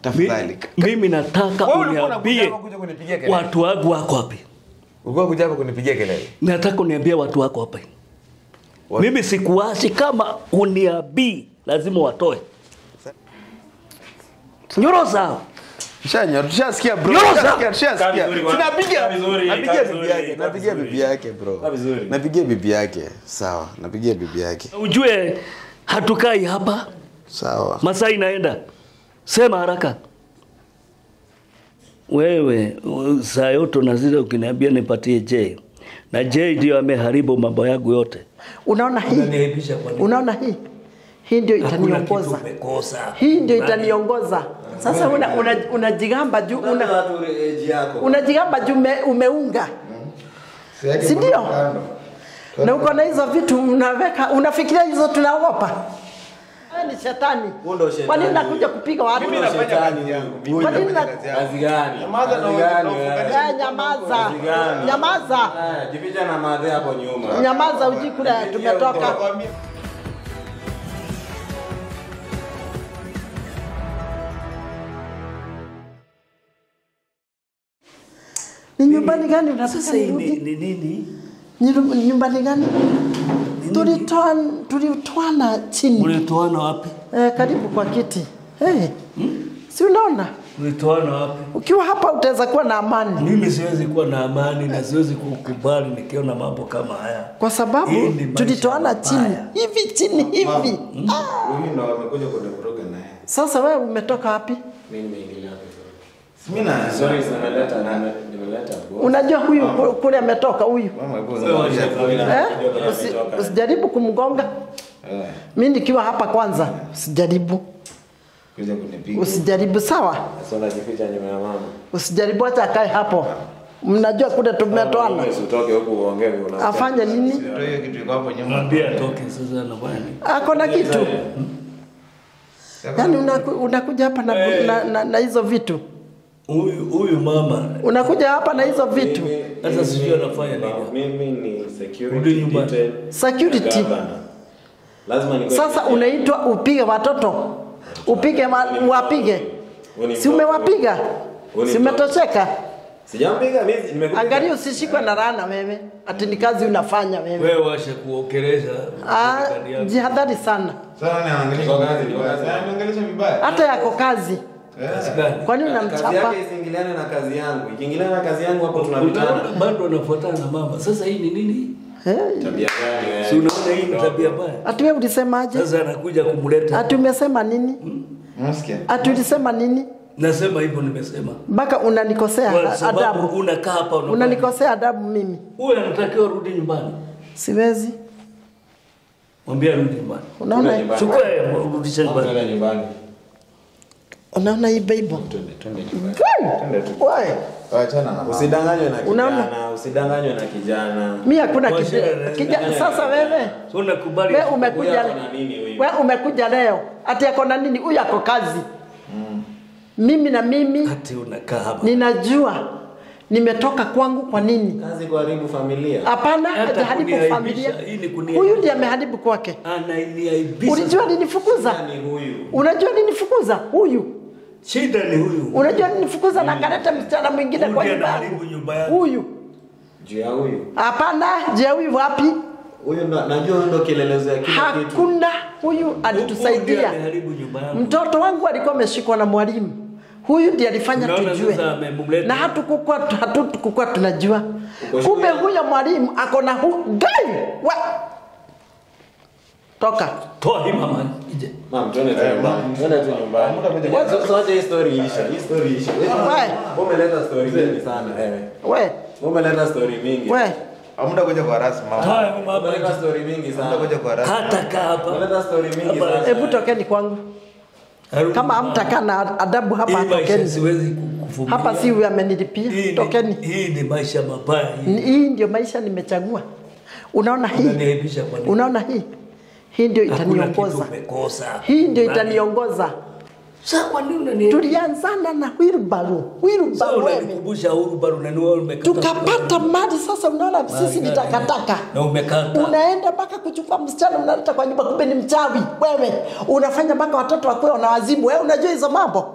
tafadhali Mi- mimi nataka Wewe ulikuwa unakuja uniambie hapa kuja kunipigia kelele. watu wangu wako wapi ulikuwa kuja hapa kunipigia kelele nataka uniambie watu wako wapi mimi sikuachi kama uniambii lazima watoe nyorosa Shanya, tushasikia bro. Nyorosa! Tushasikia, tushasikia. Kaa vizuri bwana. Tunapiga Kaa vizuri, napigia kaa bibi vizuri, yake, kaa napigia vizuri. bibi yake bro. Kaa vizuri. Napigia bibi yake. Sawa, napigia bibi yake. ujue hatukai hapa Sawa. masaa inaenda sema haraka wewe u- saa yote unazidi ukiniambia nipatie J na J ndio ameharibu mambo yangu yote Unaona hii, Unaniaibisha kwa nini? unaona hii, hii ndio Hakuna kitu itaniongoza, umekosa. hii ndio itaniongoza. Sasa una, una, unajigamba juu una, unajigamba juu ume, umeunga si ndio? Na uko na hizo vitu unaweka, unafikiria hizo tunaogopa? Wewe ni shetani. Kwa nini nakuja kupiga watu? Mimi nafanya kazi yangu. Kwa nini na Kazi gani? Nyamaza na Kazi wewe, gani na wewe? ufunganishe. Eh, nyamaza, Kazi gani? nyamaza, Eh, Jificha na madhe hapo nyuma. nyamaza, uji kule tumetoka. Nakwambia. Ni nyumbani gani unataka Sasa hii ni, nirudi? ni nini? Nyiru- Nyumbani gani? Tulitoa tulitoana chini Mlitoana wapi? eh, karibu kwa kiti hey. Si unaona Mlitoana wapi? ukiwa hapa utaweza kuwa na amani, Mimi siwezi kuwa na amani na siwezi kukubali nikiona mambo kama haya. kwa sababu Hii ni maisha tulitoana chini mabaya. hivi chini hivi. Huyu ndo amekuja kunivuruga naye. Sasa wewe umetoka wapi? Mimi nimeingilia hapo. Mimi na Sorry, nimeleta nimeleta bro. Unajua huyu ku- kule ametoka huyu Mama hebu Wewe zungumzia. wacha- eh? Usi, usijaribu kumgonga Eh, mi nikiwa hapa kwanza, usijaribu kuja kunipiga. usijaribu, sawa? Sasa unajificha nyuma ya mama. Usijaribu, acha akae hapo. Mnajua kule tumetoana, Usitoke huku uongee una. afanye nini? Ndio hiyo kitu iko hapo nyuma. Mwambie atoke sasa anafanya nini? Ako na kitu yaani, unaku, unakuja hapa na, na, na, na hizo vitu, Huyu huyu mama unakuja hapa na hizo vitu Sasa sijui anafanya nini. Mimi ni security Rudi nyumbani. detail. security. Governor. Lazima ni Sasa unaitwa upige watoto, upige wa, wapige, si umewapiga? Si umetosheka? Sijampiga mimi nimekuja. Angalia usishikwe na laana wewe, ati ni kazi unafanya wewe. wewe washa kuokeleza Ah, serikali yako. jihadhari sana, Sasa nani anaangalia Kwa kazi, kwa kazi. vibaya? Anaangalia vibaya. hata yako kazi. Kazi gani? Kwa nini Kazi unamchapa? yake isiingiliane na kazi yangu. Ikiingiliana na kazi yangu hapo tunapitana. Unaona bado anafuatana na mama. Sasa hii ni nini? Hey. Tabia gani wewe? Si unaona hii ni tabia mbaya. Ati wewe ulisemaje? Sasa anakuja kumleta. Ati umesema nini? Unasikia? Ati ulisema nini? Nasema hivyo nimesema. Mpaka unanikosea Kwa sababu adabu, unakaa hapa unafanya- unanikosea adabu mimi, Huyu anatakiwa rudi nyumbani. siwezi. Mwambie arudi nyumbani. Unaona, nyumbani. Chukua rudisha nyumbani. Twende nyumbani. unaona hii Bible Twende twende nyumbani. wewe, Waachana na Usidanganywe na Unaona? kijana, usidanganywe na kijana. mi hakuna Kwa kija, shida, kija, sasa wewe So unakubali. wewe umekuja Huyu ako na nini huyu? wewe umekuja leo ati ako na nini? Huyu ako kazi. Mimi na mimi Ati unakaa hapa. ninajua nimetoka kwangu. Kwa nini? Kazi kuharibu familia. Hapana, Hata hajaharibu kuniaibisha, familia. hii ni kuniaibisha. Huyu ndiye ameharibu kwake. Ananiaibisha. Ulijua ninifukuza? Ni huyu. Unajua ninifukuza? Huyu Shida ni huyu. unajua ninifukuza na kaleta msichana mwingine Huyu kwa ndiye nyumba anaharibu yangu. nyumba yangu. Huyu Juu ya huyu. hapana. Je, huyu wapi? Huyu ndo najua huyu ndo kielelezo ya kila kitu. Hakuna. Huyu Huyu ndiye alitusaidia. ameharibu nyumba yangu. Mtoto wangu alikuwa ameshikwa na mwalimu. Huyu ndiye alifanya Unaona tujue, sasa amemleta. na hatukukuwa hatukukuwa tunajua. Uko Kumbe shule? huyo mwalimu ako na hu gai wa toka Toa hii mama nje. Mam, twende tu nyumbani. Twende tu nyumbani. Wacha sasa wacha hii story isha. Hii story isha. Wewe. Wewe umeleta story mingi sana wewe. we Wewe umeleta story mingi. we Hamda kuja kwa rasmi mama. Toa hii mama Umeleta nje. story mingi Hamda sana. kuja kwa rasmi. Hata kaa hapa. Umeleta story mingi Hapa. sana. hebu tokeni kwangu. Arudi Kama nyumbani. hamtakaa na adabu hapa, Hii maisha tokeni siwezi kuvumilia. hapa. Si huyu amenilipia, Hii ni- tokeni. Hii ni maisha mabaya. Hii Ni- Hii ndio maisha nimechagua. Unaona hii, unaniaibisha kwa nini? unaona hii, hii ndio Hakuna kitu itaniongoza, umekosa. hii ndio Nani? itaniongoza. Sasa kwa nini unaniaibisha? Tulianzana na wheelbarrow, Sasa wheelbarrow wewe unanikumbusha Uhuru bado unaniwa umekata. tukapata mali. Sasa unaona sisi ni takataka, Na umekata. unaenda mpaka kuchukua msichana unaleta kwa nyumba, kumbe ni mchawi wewe. Unafanya mpaka watoto wakuwe wanawazimu wewe. Unajua hizo mambo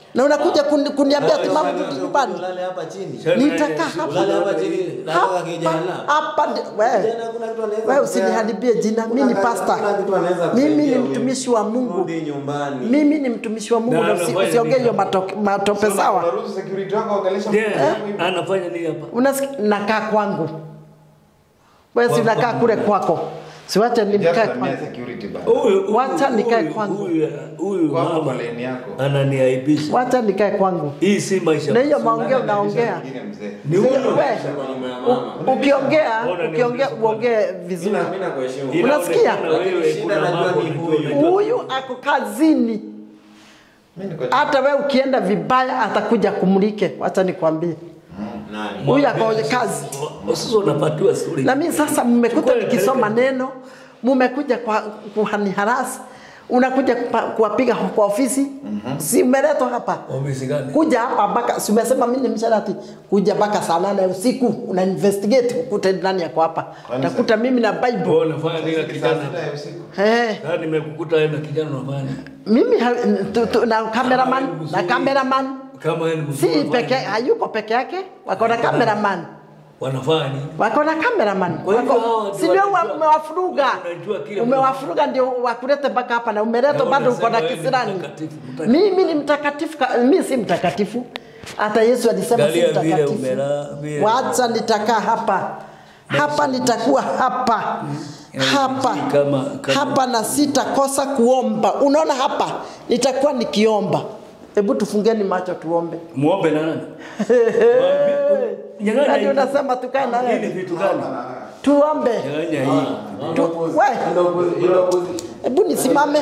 na unakuja kuni- kuniambia ati mama rudi nyumbani. Ulale hapa chini. Nitakaa Ulale hapa hapa chini. Na hapa hapa kijana. hapa, ndi- wewe Kijana hakuna kitu anaweza wewe kupea. usiniharibie jina. Mimi ni Hakuna pastor, kitu anaweza mimi ni kusaidia mtumishi huyu. wa Mungu, Rudi nyumbani. mimi ni mtumishi wa Mungu, Na na usi- anafanya usiongee nini hiyo hapa? matoke- matope Sasa sawa. unaruhusu security wako waongelesha Je, mtu wako hivi? anafanya nini hapa? Unasikia, nakaa kwangu, wewe si unakaa kule kwako, siwache Just nimkae amia kwangu. security bana. Huyu huyu- Wacha nikae huyu- kwangu. Huyu huyu Kwa hapo mama kwa lane yako. ananiaibisha. Wacha nikae kwangu, Hii si maisha. na hiyo maongeo unaongea Mwingine mzee. Ni huyu. wewe Kwa nyumba ya mama. u- ukiongea Mbona ni ukiongea mzee uongee vizuri. Mimi na- mimi nakuheshimu. Unasikia? Inaonekana wewe Shida kuna najua mambo ni unajua- huyu. unajua- Huyu ako kazini, Mimi niko hata wewe ukienda vibaya atakuja kumulike. Wacha nikwambie, Nani? huyu ako kazi. Sasa unapatiwa stori. Na mimi sasa mmekuta Chukua nikisoma peleke. neno, mmekuja kwa kuhaniharasi, unakuja kupa- kuwapiga kwa ofisi, si umeletwa hapa Ofisi gani? kuja hapa mpaka si umesema mimi ni msharati, kuja mpaka saa nane usiku una investigate ukute nani yako hapa, utakuta mimi na Bible Wewe unafanya nini na saa kijana? sita ya usiku. eh, Sasa nimekukuta wewe na kijana unafanya nini? mimi ha, tu, tu, na cameraman na cameraman Kama wewe ni mzuri. si unafanya peke nini? hayuko peke yake, wako na cameraman Wanafanya nini? wako na cameraman Kwa hivyo Wako- hawa ndio si ndio wanajua- umewafuruga wanajua kila umewafuruga ndio wakulete mpaka hapa na umeletwa Na bado uko na unasema wewe ni kisirani mtakatifu, mtakatifu. mimi ni mtakatifu ka- mimi si mtakatifu hata Yesu alisema si Angalia vile mtakatifu umela- vile- wacha nitakaa hapa hapa nitakuwa hapa hapa Kama- kama- hapa na sitakosa kuomba unaona hapa nitakuwa nikiomba hebu tufungeni macho tuombe Muombe na nani? Nyang'anya nani hii. unasema tukae na Hii ni wewe vitu gani? tuombe Nyang'anya hii. tu, we Ndio kuzi- ndio kuzi- hebu nisimame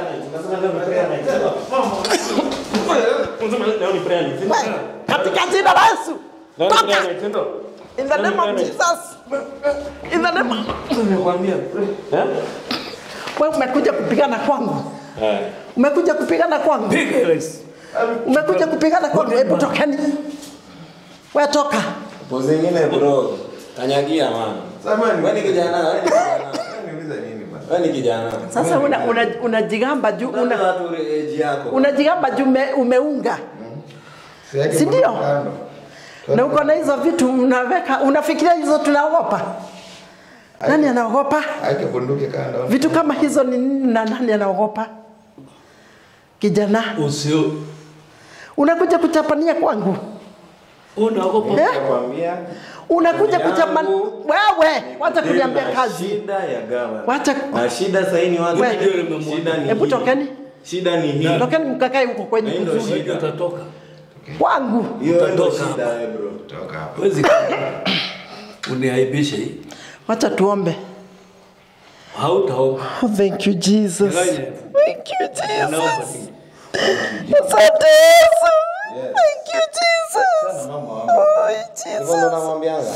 we katika jina la Yesu toka in the name of Jesus in the name of Nimekwambia. Eh? wewe umekuja kupigana kwangu umekuja kupigana kwangu Piga Yesu. umekuja kupigana kwangu hebu tokeni we toka Pozi zingine bro. Kanyagia mama. Samahani. Wewe ni kijana, wewe ni kijana. Niuliza nini bana? Wewe ni kijana. sasa una, una, unajigamba juu Una una, watu age yako. unajigamba juu ume, umeunga Si yake Si ndio? mbona kando? na uko na hizo vitu unaweka unafikiria hizo tunaogopa nani anaogopa Ake bunduki kando. vitu kama hizo ni nini na nani anaogopa kijana Usio unakuja kuchapania kwangu unaogopa. eh? Nakwambia. unakuja kuchapania Yangu. wewe wacha kuniambia Nina kazi Shida ya gawa. wacha Na shida sasa ni watu. Wewe. Shida ni hebu hii. tokeni Shida ni hii. tokeni mkakae huko kwenye Na hii ndio kuzuri shida. Utatoka. kwangu Hiyo ndio Utatoka shida eh, bro. Toka hapa. Wezi uniaibishe hii. wacha tuombe Hautaomba. oh, thank you Jesus Nyang'anya. thank you Naomba Jesus nini? asante Yesu thank you Jesus oh Hivyo Jesus ndo namwambianga.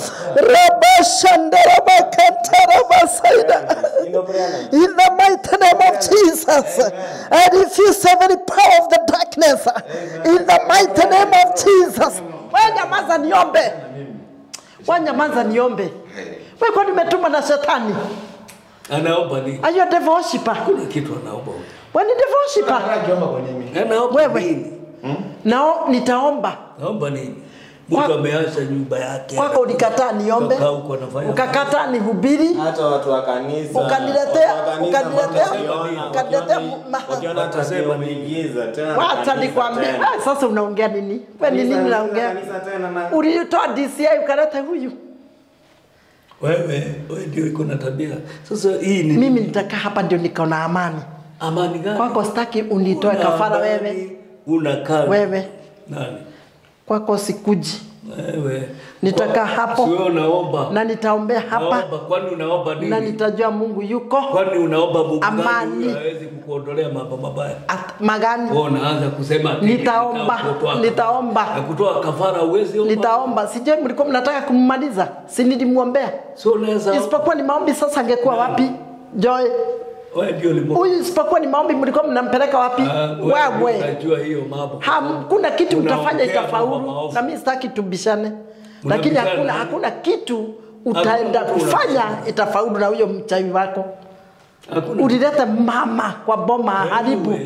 Rabashandarabakantarabasaiда. Hii ndio prayer night. In the mighty name of Jesus, I refuse every power of the darkness. In the mighty name of Jesus. Wewe nyamaza niombe. Wewe nyamaza niombe. Wewe kwa nimetumwa na shetani. Anaomba nini? Are you a devil worshiper? Kuna kitu anaomba. huyu. Wewe ni devil worshiper. Hata akiomba kwenye mimi. Anaomba Wewe. nini? Nao nitaomba. Naomba nini? Mtu Kwa- ameacha nyumba yake. Kwako ulikataa niombe. Ukakaa huko anafanya- Ukakataa nihubiri. hata watu wa kanisa Ukaniletea- watu wa kanisa ukaniletea- wakiona- ukaniletea wakiona- ma- wakiona tabia umeingiza tena na Wacha kanisa nikwambie. tena. Ah, Sasa unaongea nini? Wewe ni Kanisa- nini unaongea? kanisa tena na- Ulitoa DCI ukaleta huyu. Wewe, wewe ndio iko na tabia. Sasa hii ni Mimi nitakaa hapa ndio niko na amani. amani gani? Kwako sitaki unitoe Una kafara amani, wewe. Unakaa. Wewe. Nani? Kwako sikuji. Wewe. Nitakaa Kwa- hapo. Si wewe unaomba. Na nitaombea hapa Naomba, kwani unaomba nini? na nitajua Mungu yuko Kwani unaomba Mungu gani Amani. huyu hawezi kukuondolea mambo mabaya? At, magani. Wewe unaanza kusema ati Nitaomba, kutoa- nitaomba. Na kutoa kafara uwezi omba. Nitaomba. Sijui mlikuwa mnataka kummaliza. Si nilimwombea. Sio unaweza. Isipokuwa ni maombi sasa angekuwa wapi? Joy. Wewe ndio ulimwengu. Huyu isipokuwa ni maombi mlikuwa mnampeleka wapi? Ah, wewe Wewe. unajua hiyo mambo. Hakuna kitu Unaongea utafanya mambo itafaulu, maovu. na mimi sitaki tubishane, lakini Mnabishana hakuna nini? hakuna kitu utaenda Hakuna kufanya kubishana. itafaulu na huyo mchawi wako. Hakuna. Ulileta mama kwa boma haribu, Wewe,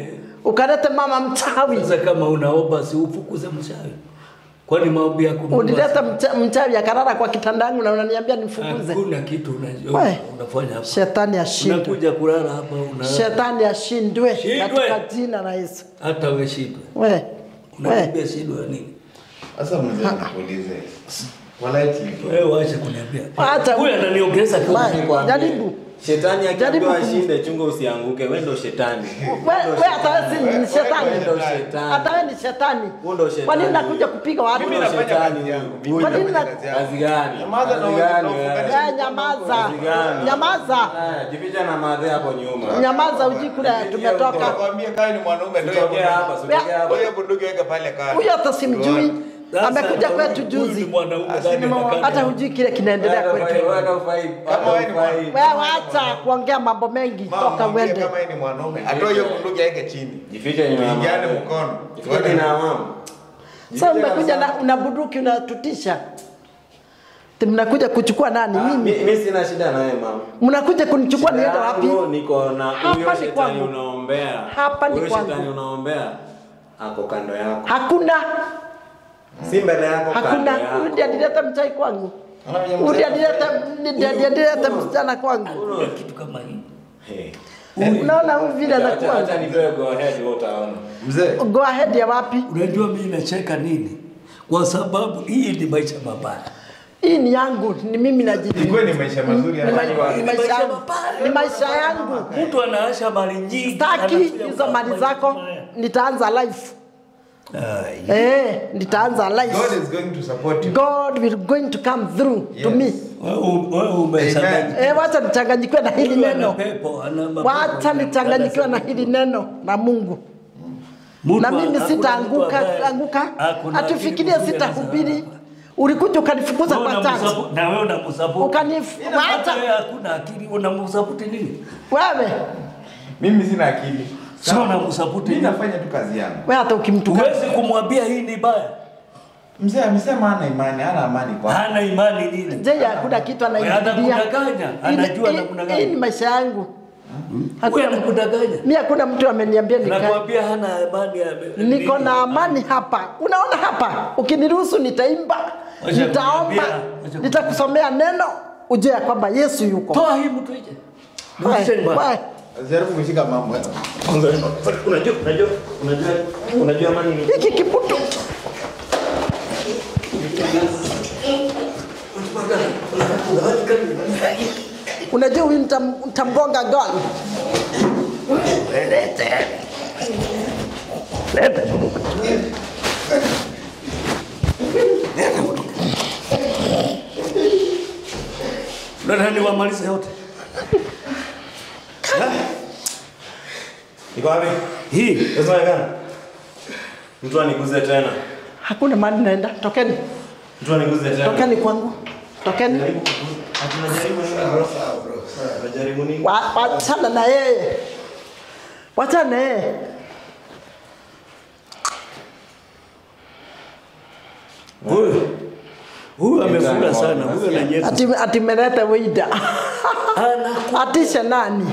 ukalete mama mchawi Sasa kama unaomba si ufukuze mchawi. Kwani maombi yako Mungu ulileta mcha- mchawi akarara kwa kitanda yangu na unaniambia nifukuze Hakuna kitu unajua We. unafanya hapa. shetani ashindwe Unakuja kulala hapa una shetani ashindwe Shindwe. katika jina la yesu hata wewe shindwe. we we Unakimbia shindwe ya nini? Sasa mzee nikuulize. Politely. Wewe waache kuniambia. Acha- Huyu ananiongeza Wewe, kama Nikwambie, jaribu Shetani Jaribu akiambiwa kum- ashinde, chunga usianguke. Wewe ndo shetani. we we hata wewe si ni Wewe shetani ndo shetani. hata wewe ni shetani Wewe ndo shetani. kwa nini nakuja kupiga watu Mimi Ndo nafanya shetani kazi yangu. huyu. Mimi Kwa nini nafanya na- kazi yangu. Kazi gani? Nyamaza na Kazi wewe, gani na wewe? ufunganishe. Eh, nyamaza Kazi gani? nyamaza Haya, Jificha na madhe hapo nyuma. nyamaza uji kule tumetoka Nakwambia kama ni mwanaume ndio Sitokea hapa, sitokea hapa. Wewe bunduki weka pale kando. huyo hata simjui Sasa, amekuja huyu- kwetu huyu ni juzi mwanaume Asi gani ni anakaa hata na- hujui kile kinaendelea Wewe ndo kwetu fai- wewe ndo fai- Kama wewe ni fai- wewe acha kuongea mambo mengi Mama, toka mwambie uende kama yeye ni mwanaume. Atoe hiyo bunduki aweke chini. Jifiche nyuma ya Tuingiane madhe. mkono. Jifiche na mama. sasa umekuja na una bunduki unatutisha Ati mnakuja kuchukua nani Ah, mimi mi- mi sina shida na wewe mama. mnakuja kunichukua niende wapi Yangu Niko na Hapa huyo ni shetani kwangu. unaombea. Hapa ni Huyo kwangu. shetani unaombea ako kando yako. hakuna Si mbele yako kando hakuna huyu yako. ndiye alileta mchai kwangu Anaona huyu ndiye alileta ndiye alileta msichana kwangu Kuna kitu kama hii. Hey. unaona huyu vile Acha anakuwa acha nipewe go ahead wewe utaona. Mzee, go ahead ya wapi Unajua mimi nacheka nini? Kwa sababu hii ni maisha mabaya. hii ni yangu ni mimi najibu ilikuwa ni maisha mazuri ni, hata ma- kwa- ni maisha yangu ni maisha yangu Mtu anaasha mali nyingi. taki anakuja hizo kwa mali maisha zako mabaya. nitaanza life Ai. eh nitaanza God life is going to support you. God will going to come through to Yes. me Wewe wewe umeshangaa. eh wacha nichanganyikiwe na hili Huyu ana neno pepo, ana mapepo. wacha nichanganyikiwe na hili neno na Mungu Mtu na ana- mimi hakuna sitaanguka mtu ambaye anguka hakuna atufikirie akili mzuri sitahubiri anaweza- ulikuja ukanifukuza Wewe kwa tatu unamsapu- na wewe unamsaputi. Ukanif- Hata wacha. wewe hakuna akili unamsaputi nini? wewe Mimi sina akili. Sio unamsaputi Mimi nini? nafanya tu kazi yangu. wewe hata ukimtuka Huwezi kumwambia hii ni baya. Mzee amesema hana imani, hana amani kwa. Hana imani nini? je hakuna kitu Wewe anaingilia anakudanganya, anajua Hii- anakudanganya. hii ni maisha yangu Wewe hakuna anakudanganya. mimi hakuna mtu ameniambia nikae Nakwambia hana imani ya niko na amani hapa unaona hapa ukiniruhusu nitaimba Wacha nitaomba kuniambia, wacha nitakusomea neno ujue ya kwamba yesu yuko Toa hii mtu nje. Wewe, Rudisheni bwana. wewe. Jaribu kushika mambo. Unajua unajua unajua unajua amani ni hiki kiputu unajua huyu nitam- nitamgonga goli Nani wamalize yote? Iko wapi? Hii Sasa gani? Mtu aniguze tena. hakuna mahali naenda tokeni Mtu aniguze tena. tokeni kwangu tokeni Jaribu kuguza. Tunajaribu nini bro? Tunajaribu nini? Wa- wachana na yeye wachana na yeye huyu huyu amefura sana, huyu ananyeka. ati ati meleta wida atisha nani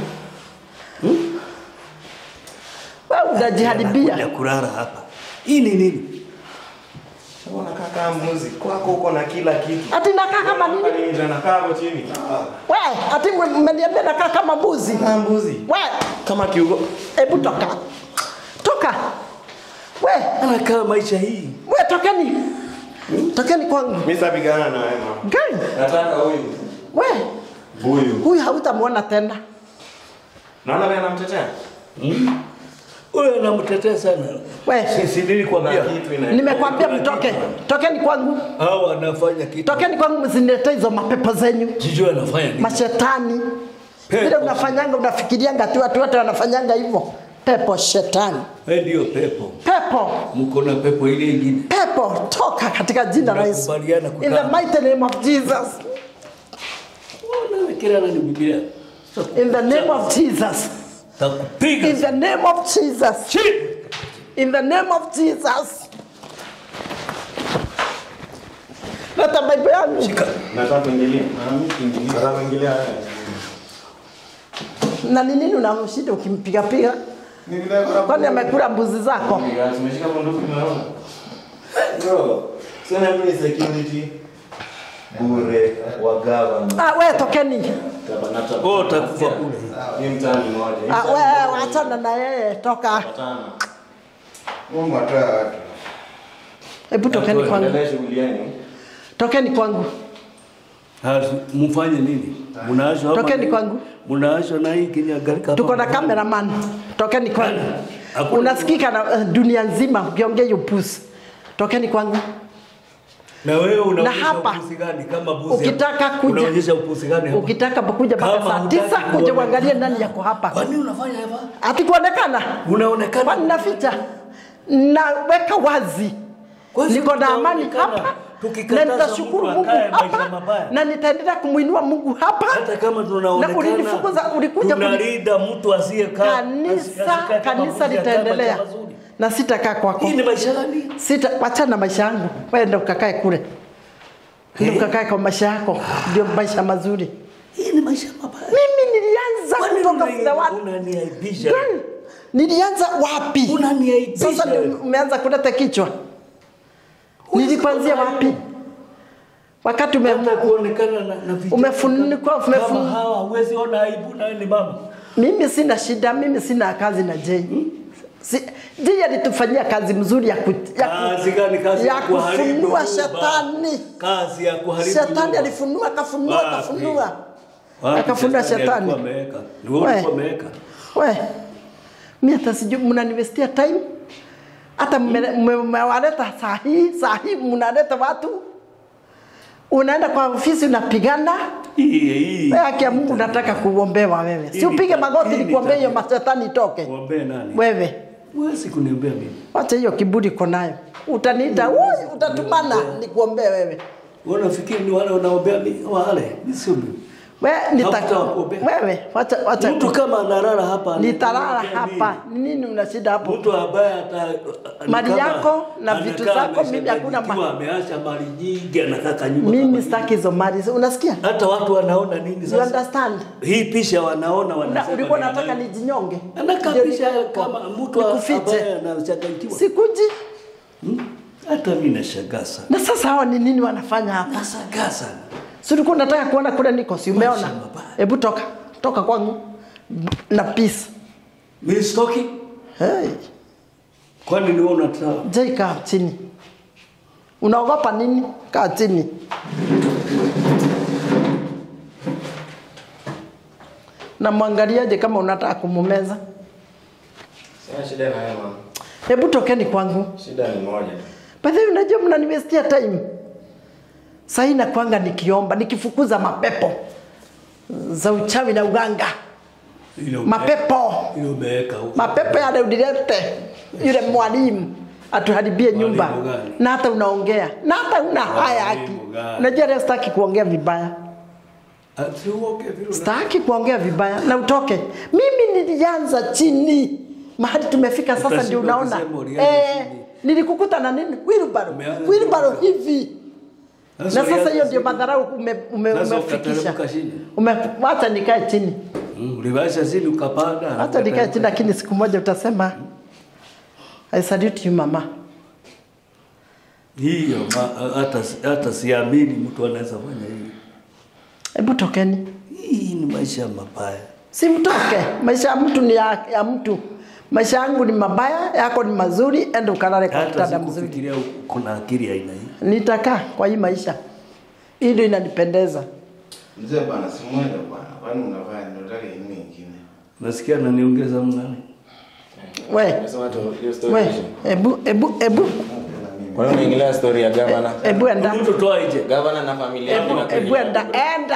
wewe unajiharibia Anakuja kulala hapa. Hii ni nini? Sasa unakaa kama mbuzi. Kwako huko na kila kitu. ati nakaa kama nini Hapa ni nje nakaa hapo chini. we ati mmeniambia nakaa kama mbuzi Kama mbuzi. we Kama kiugo. hebu toka toka we Anakaa maisha hii. we tokeni tokeni kwangu Mimi sitapigana na wewe mama. gani Nataka huyu. we Huyu. huyu hautamwona tena Naona wewe anamtetea? Huyu anamtetea sana. we Sisi nilikwambia. Kuna kitu ina. nimekwambia mtoke tokeni kwangu Hao anafanya kitu. tokeni kwangu msiniletee hizo mapepo zenyu Jijua anafanya nini? mashetani Pepo. vile unafanyanga unafikirianga tu watu wote wanafanyanga hivyo pepo shetani Wewe ndio pepo. pepo Mko na pepo ile ingine. pepo toka katika jina la Yesu Tunakubaliana in the kukaa. mighty name of Jesus Wewe kila nani Biblia. in the name of Jesus Takupiga. in the name of Jesus Chini. in the name of Jesus leta Bible yangu Shika. Nataka kuingilia. Na mimi kuingilia. Nataka kuingilia wewe. na ni nini unamshida ukimpiga piga Ni vile kuna Kwani amekula mbuzi zako? Tumeshika bunduki tunaona. Bro, sasa mimi security bure wa government. Ah, we tokeni. Tabanata. Oh, utakufa kule. Ni mtani mmoja. Ah, we wachana na yeye, toka. Watano. Mungu atoe watu. Hebu tokeni kwangu. Endelea shughuli yenu. Tokeni kwangu. Hasi, mfanye nini? Mnaashwa hapa Tokeni nini? kwangu. Mnaashwa na hii kinyagalika. Tuko na cameraman. Tokeni kwangu. Hakuna- Unasikika na uh, dunia nzima ukiongea hiyo pusi. Tokeni kwangu. Na wewe unaonyesha hapa, upusi gani kama buzi? ukitaka kuja- Unaonyesha upusi gani hapa? Ukitaka kuja mpaka Kama saa hutaki tisa kuja kuonekana. uangalie nani yako hapa. Kwa nini unafanya hivyo? Ati kuonekana? Unaonekana. Kwani naficha? Naweka wazi. Kwa hivyo Niko na amani tutaonekana. hapa. Na Tukikataza nitashukuru mtu Mungu akae maisha hapa. mabaya. Na nitaendelea kumuinua Mungu hapa. hata kama Na tunaonekana ulinifukuza ulikuja kuni- tunalinda mtu asiyekaa kanisa asikae kama kanisa mbuzi, akae litaendelea maisha mazuri. na sitakaa kwako Hii ni maisha gani? sita wachana na maisha yangu wenda ukakae kule ndio ukakae kwa maisha yako ndio maisha mazuri Hii ni maisha mabaya. mimi nilianza Kwani kutoka unani- muda wapi unaniaibisha? Girl, nilianza wapi Unaniaibisha sasa ndio wewe. umeanza kuleta kichwa nilipanzia wapi wakati ume, Hata kuonekana na, na vijana Umefunikwa, kama- umefun- kama hawa huwezi ona aibu nawe ni mama. mimi sina shida mimi sina kazi na Jay si, Jay alitufanyia kazi mzuri ya, ku, ya, Kazi gani? Kazi ya ya kuharibu kufunua nyumba. shetani Kazi ya kuharibu shetani nyumba. alifunua akafunua Wapi? akafunua Wapi akafunua alikuwa shetani ameweka? Ni wewe We. ulikuwa umeweka. we mi hata sijui mnaniwestia time hata mme- mme- mmewaleta saa hii saa hii mnaleta watu unaenda kwa ofisi unapigana Hii hii. wewe haki ya Mungu nataka kuombewa wewe si Hii ni upige ta- magoti hii ni nikuombee hiyo tabia. mashetani itoke Kuombea nani? wewe Huwezi kuniombea mimi. wacha hiyo kiburi uko nayo utaniita "Ui, utatumana nikuombee wewe Wewe unafikiri ni wale wanaombea mimi wale? Mimi sio mimi. wewe nita Hakuta kuombea. wewe wacha wacha Mtu kama analala hapa nitalala anaombea hapa nini? Ni nini una shida hapo Mtu ambaye ata ni Mali kama yako na vitu anakaa zako, mimi hakuna amechanganyikiwa, ameacha mali nyingi anakaa kanyumba. mimi kama sitaki hizo mali unasikia hivi. Hata watu wanaona nini you sasa? understand Hii pisha wanaona Una- wanasema. ulikuwa ni nataka nani? nijinyonge Anakaa Ndio pisha ni- kama mtu nikufiche. ambaye anachanganyikiwa. sikuji Hmm? Hata mimi nashangaa sana. na sasa hawa ni nini wanafanya hapa Nashangaa sana. si ulikuwa unataka kuona kule niko si umeona Maisha mabaya. hebu toka toka kwangu na peace Mimi sitoki. hey. Kwani ni wewe unataka? Jai kaa chini unaogopa nini kaa chini na mwangaliaje kama unataka kumumeza Sina shida na wewe mama. hebu tokeni kwangu Shida ni moja. By the way, unajua mnaniwestia time. Sahii nakwanga nikiomba nikifukuza mapepo za uchawi na uganga, Ile ume- mapepo ile umeweka huko. mapepo yale udilete yule mwalimu atuharibie nyumba Mwalimu gani? na hata unaongea na hata una haya haki. Mwalimu gani? Unajua leo sitaki kuongea vibaya, Ati uoge vile una- sitaki kuongea vibaya na utoke. Mimi nilianza chini mahali tumefika sasa, Utashindwa ndio unaona kusema ulianza eh, chini. nilikukuta na nini wheelbarrow Umeanza wheelbarrow chini. hivi na Sasa sasa ulianza hiyo ndio chini. madharau ume, ume, Sasa umefikisha ukateremka chini. ume, wacha nikae chini Mm, Uliwacha chini ukapanda. wacha nikae chini, lakini siku moja utasema I salute you mama. Hiyo ma- hata hata siamini mtu anaweza fanya hiyo. Hebu tokeni, Hii ni maisha mabaya. si mtoke. Maisha ya mtu ni ya, ya mtu. Maisha yangu ni mabaya, yako ni mazuri, enda ukalale kwa Hata kitanda mzuri. sikufikiria kuna akili ya aina hii. Nitakaa kwa hii maisha, hii ndio inanipendeza. Mzee bwana, si mwende bwana. Kwani unafanya unataka nini nyingine? Nasikia ananiongeza mnani. We, Unasema tu hiyo story. we, ishi. hebu hebu hebu Kwa nini unaingilia story ya governor? hebu enda, Mtu toa nje. Governor na familia yake na hebu enda, enda.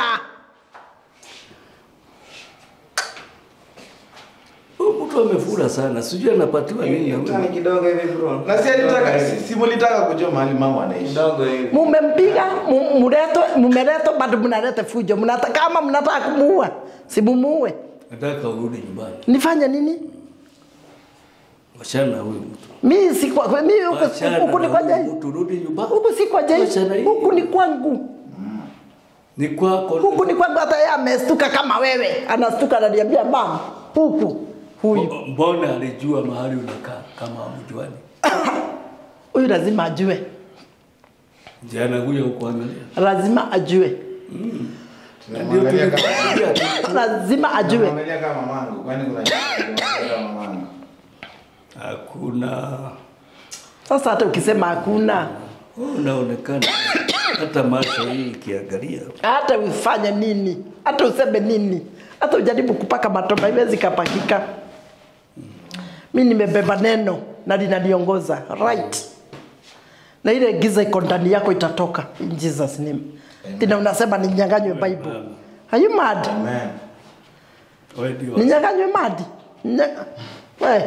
Huyu mtu amefura sana. Sijui anapatiwa nini na Mtani huyu. kidogo hivi bro. Na si alitaka si, si mulitaka kujua mahali mama anaishi. Kidogo hivi. Mumempiga, mu- muleto, mumeletwa bado mnaleta fujo. Mnata, kama mnataka kumuua, si mumuue. Nataka urudi nyumbani. Nifanye nini? Wachana na huyu mtu. Mi si kwa mi huku Wachana huku ni na kwa huyu jai. mtu, rudi nyumbani. Huku si kwa jai. Wachana hiyo. Huku ni kwangu. Ni kwako. Huku ni kwangu hata yeye amestuka kama wewe. Anastuka ananiambia mama, huku. huyu Mbona alijua mahali unakaa kama hamjuani? huyu lazima ajue, Je, anakuja kukuangalia? lazima ajue, Tunamwangalia kama lazima ajue. tunamwangalia kama mamangu, kwani kuna kama mamangu. Hakuna. Sasa hata ukisema hakuna, Wewe Unaonekana hata macho hii ikiangalia hata ufanye nini, hata useme nini, hata ujaribu kupaka matope, haiwezi kapakika. Mi nimebeba neno na linaniongoza right, na ile giza iko ndani yako itatoka in Jesus name. Tena unasema ninyang'anywe Bible. Are you mad? Amen. wewe ndio Ninyang'anywe mad? Nya- We,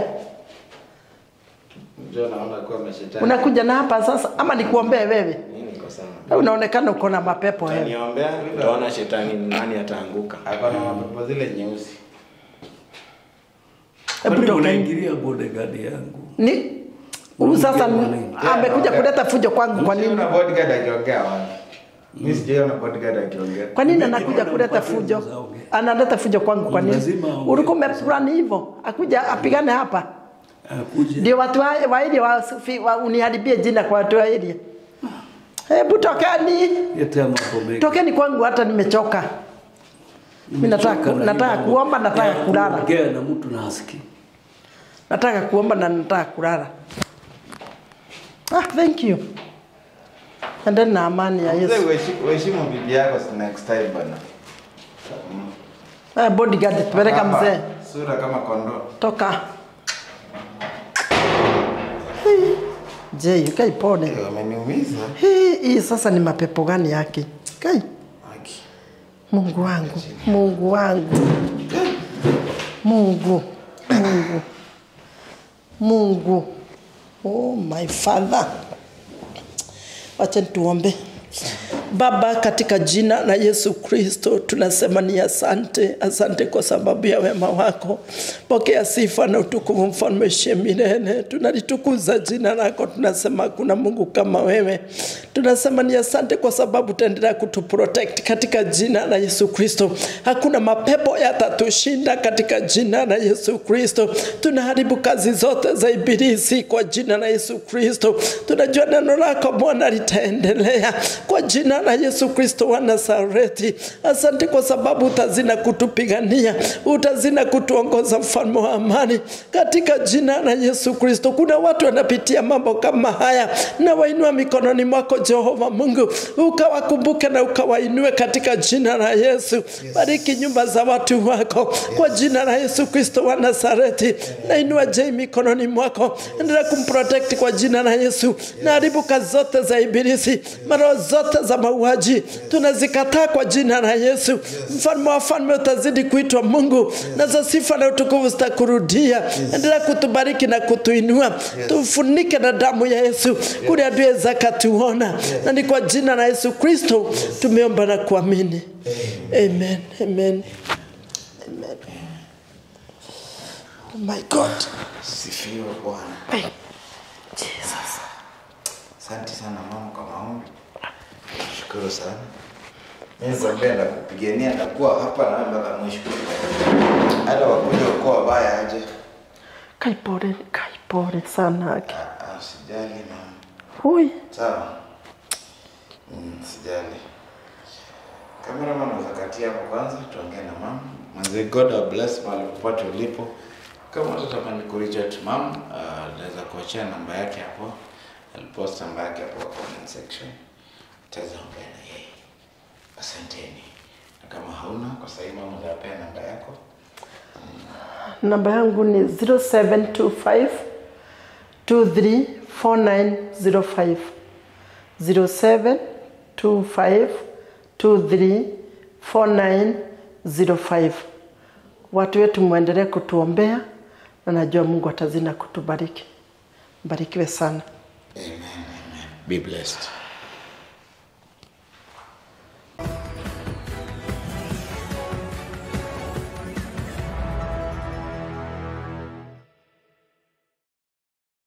Ndio naona kuwa ameshetani. unakuja na hapa sasa ama nikuombee wewe? Mimi niko sawa. Wewe Unaonekana uko na mapepo wewe. Niombea, utaona shetani ni nani ataanguka. Ako na mapepo zile nyeusi. Hebu Kwani toka unaingilia bodyguard yangu? ni huyu sasa Yeah, amekuja okay. kuleta fujo kwangu kwa nini? Msiona bodyguard akiongea wapi? Mimi sijaona bodyguard akiongea. Kwa nini anakuja kuleta fujo? Analeta fujo kwangu kwa nini? Lazima aongee. Ulikuwa umeplan hivyo, akuja apigane hapa. Akuje. Ndio watu wa wa area wa, wa uniharibie jina kwa watu wa area. Hebu tokeni. Yetea mambo mengi. Tokeni kwangu hata nimechoka. Mimi nataka Nimechoka na nataka hii mambo kuomba nataka ya kulala. kuongea na mtu na hasikii. Nataka kuomba na nataka kulala. Ah, thank you. Endeni na amani ya Mzee, Yesu. uheshi- uheshimu bibi yako next time bana. Eh, bodyguard peleka Hapa, mzee. Sura kama kondoo. Toka. Hii. Je, yukai pone. Eh, Wameniumiza. Hii, hii sasa ni mapepo gani yake? Kai, Aki. Mungu wangu, Mungu wangu, Mungu, Mungu, Mungu. Oh my Father. Wacha tuombe. Baba, katika jina la Yesu Kristo tunasema ni asante, asante kwa sababu ya wema wako. Pokea sifa na utukufu, mfalme shemilele. Tunalitukuza jina lako, tunasema kuna Mungu kama wewe. Tunasema ni asante kwa sababu utaendelea kutuprotect katika jina la Yesu Kristo. Hakuna mapepo yatatushinda katika jina la Yesu Kristo. Tunaharibu kazi zote za ibilisi kwa jina la Yesu Kristo. Tunajua neno lako Bwana litaendelea kwa jina la Yesu Kristo wa Nazareti. Asante kwa sababu utazina kutupigania, utazina kutuongoza, mfalme wa amani, katika jina la Yesu Kristo. Kuna watu wanapitia mambo kama haya, na wainua mikononi mwako Jehova Mungu, ukawakumbuke na ukawainue katika jina la Yesu. Bariki nyumba za watu wako kwa jina la Yesu Kristo wa Nazareti. Nainua Jay mikononi mwako, endelea kumprotect kwa jina la Yesu. Na haribu kazi zote za ibilisi, maroho zote za mauaji tunazikataa kwa jina la Yesu. Mfalme wa falme utazidi kuitwa Mungu, na za sifa na utukufu zitakurudia. Endelea kutubariki na kutuinua, tufunike na damu ya Yesu kule adui zakatuona, na ni kwa jina la Yesu Kristo tumeomba na kuamini, amen, amen, amen. Oh my God. Sifiwe Bwana. Hey, Jesus. Asante sana mama kwa maombi. Shukuru sana. Mimi nikwambia nakupigania nakuwa hapa na wewe mpaka mwisho. Hata wakuja uko wabaya aje. Kai pole, kai pole sana. Ah, ah, Sijali mama. Hui. Sawa. Mm, sijali. Cameraman unaweza katia hapo kwanza tuongee na mama. Mwanzo God will bless mahali popote ulipo. Kama utatamani kureach out mama, uh, naweza kuachia namba yake hapo. Alipost namba yake hapo kwa comment section. Utaweza ongea na yeye. Asanteni. Na kama hauna kwa sasa hivi mama utapea namba yako. Namba yangu ni 0725 234905 0725 234905. Watu wetu mwendelee kutuombea na najua Mungu atazina kutubariki. Mbarikiwe sana. Amen. Amen. Be blessed.